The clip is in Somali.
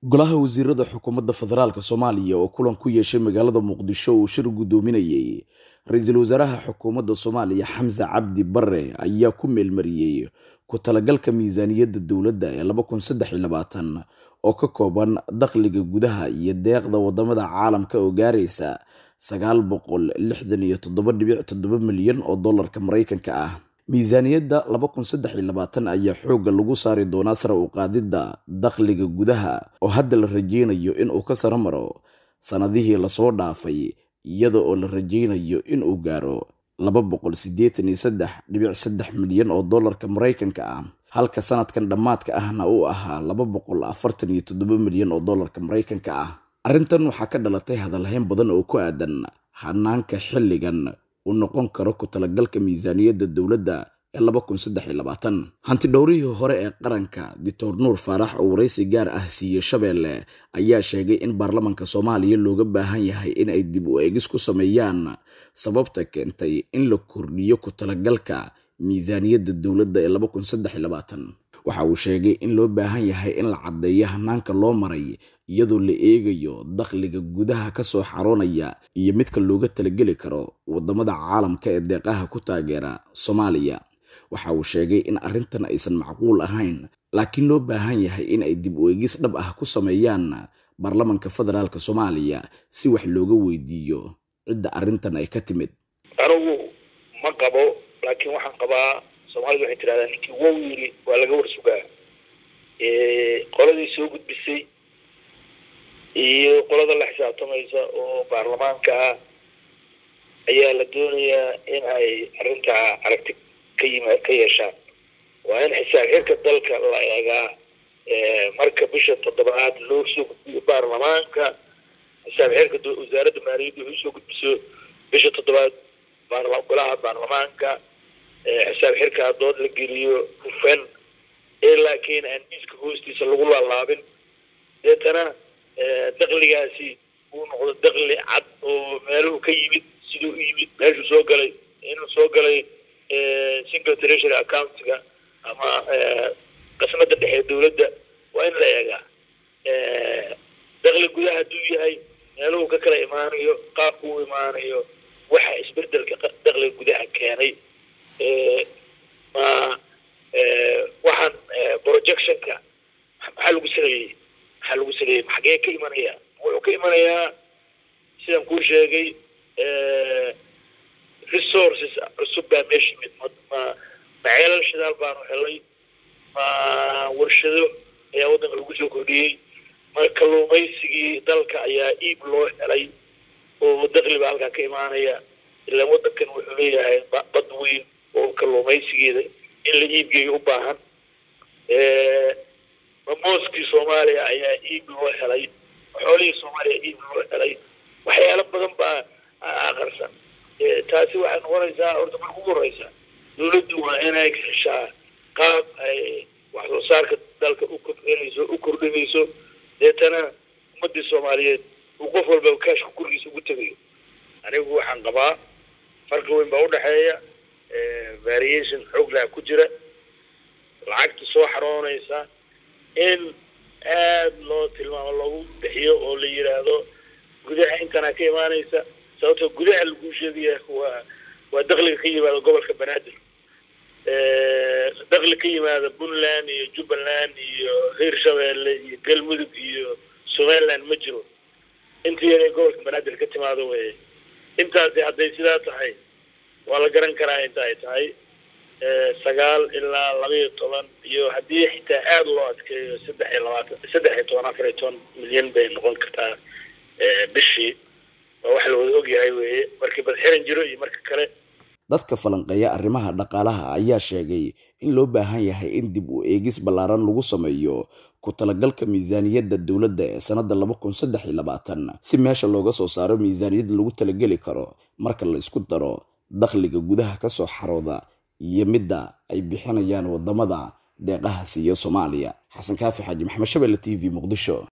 golaha wasiirada xukuumadda federaalk soomaaliya oo kulan ku yeeshay magaalada muqdisho uu shir guddoominayay ra-iisul wasaaraha xukuumadda soomaaliya xamse cabdi bare ayaa ku meelmariyey ku talagalka miisaaniyadda dowladda ee oo ka kooban dakhliga gudaha iyo deeqda wadamada caalamka oo gaaraysa milyan oo dolarka maraykanka ah miisaaniyadda ayaa xoogga lagu saari doonaa sare u qaadidda dakhliga gudaha oo hadda la rajeynayo inuu ka saro maro sannadihii lasoo dhaafay iyada oo la rajeynayo inuu gaaro milyan oo dolarka maraykanka ah halka sanadkan dhammaadka ahna uu ahaa milyan oo dolarka maraykanka ah arrintan waxaa ka dhalatay hadalhayn badan oo ku aadan hanaanka xilligan uu noqon karo ku talagalka miisaaniyadda dowladda ee hanti dhowrihii hore ee qaranka doctor nuur faarax oo waraysi gaar ah siiyey shabeelle ayaa sheegay in baarlamanka soomaaliya looga baahan yahay in ay dib u eegis ku sameeyaan sababta keentay in la kordhiyo ku talagalka miisaaniyadda dowladda ee waxa uu sheegay in loo baahan yahay in la caddeeyo hanaanka loo maray iyadoo la eegayo dakhliga gudaha kasoo xaroonaya iyo midka looga talageli karo wadamada caalamka ee deeqaha ku taageera soomaaliya waxa uu sheegay in arrintan aysan macquul ahayn laakiin loo baahan yahay in ay dib u eegis dhab ah ku sameeyaan baarlamanka federaalk soomaaliya si wax looga weydiiyo cidda arrintan ay ka timid anigu ma qabo laakiin waxaan qabaa soomaalida waxay tirahdaa ninkii wow yiri waa laga war sugaa qoladii soo gudbisay iyo qolada la xisaabtamaysa oo baarlamaanka ah ayaa la doonayaa in ay arrintaa aragti ka yima ka yeeshaan waa in xisaab xirka dalka la eegaa marka bisha toddobaad loo soo gudbiyo baarlamaanka xisaab xirka wasaaradda maaliyadda ay usoo gudbiso bisha toddobaad golaha baarlamaanka xisaab xirkaa dood la geliyo hufan ee laakiin aan miiska hoostiisa lagu laalaabin deetana dakligaasi uu noqdo dakli cad oo meeluhu ka yimid siduu u yimid meeshuu soo galay inuu soo galay single treasury accountiga ama qasnada dhexe dowladda waa in la eegaa dakli gudaha hadduu yahay meeluhu ka kala imaanayo qaabku u imaanayo waxa isbedelka dakliga gudaha keenay ma waxaan projectionka maxaa lagu saleeyey maxaa lagu saleeyey xagee ka imanaya wuxuu ka imanayaa sidaan kuu sheegay resources cusub baa meesha yimid ma ma ceelal shidaal baanu helay ma warshado ayaa waddanka lagu soo kordhiyey ma kalluumaysigii dalka ayaa iib loo helay oo dakli baa halkaa ka imaanaya ilaa waddankan wuxuu leeyahay bad weyn oo kalluumaysigeeda in la iibgeeyo u baahan mamooskii soomaaliya ayaa iib loo helay xoolihii soomaaliya iib loo helay waxyaalo badan baa aqarsan taasi waxay noqonaysaa horta marka ugu horeysa dowladdu waa inay heshaa qaab ay wax soo saarka dalka u kordhinayso u kordhinayso deetana ummadii soomaaliyeed uu qof walba kaashka gurigiisa ugu tegayo anigu waxaan qabaa farqi weyn baa udhexeeya variation xooglaha ku jira lacagta soo xaroonaysa in aada loo tilmaamo loogu bixiyo oo la yidhaahdo gudaha intana ka imaanaysa sababtoo gudaha lagu sheegaya waa waa dakliga ka yimaada gobolka banaadir dakli ka yimaada puntland iyo jubbaland iyo hirshabeelle iyo galmudug iyo somaliland ma jiro intii yar ee gobolka banaadir ka timaado weye intaasi hadday sidaa tahay waa la garan karaa inta ay tahay sagaal ilaa laba iyo toban iyo haddii xitaa aada loo adkeeyo saddex iyo labaatan saddex iyo toban afar iyo toban milyan bay noqon kartaa bishii waa wax la wada ogyahay weeye markii badxiran jiro iyo marka kale dadka falanqeeya arrimaha dhaqaalaha ayaa sheegay in loo baahan yahay in dib u eegis ballaaran lagu sameeyo ku talagalka miisaaniyadda dowladda ee sannadda si meesha looga soo saaro miisaaniyad lagu talageli karo marka la isku daro dakhliga gudaha kasoo xarooda iyo midda ay bixinayaan wadamada deeqaha siiya soomaaliya xasan kaafi xaaji maxamed shabelle t v muqdisho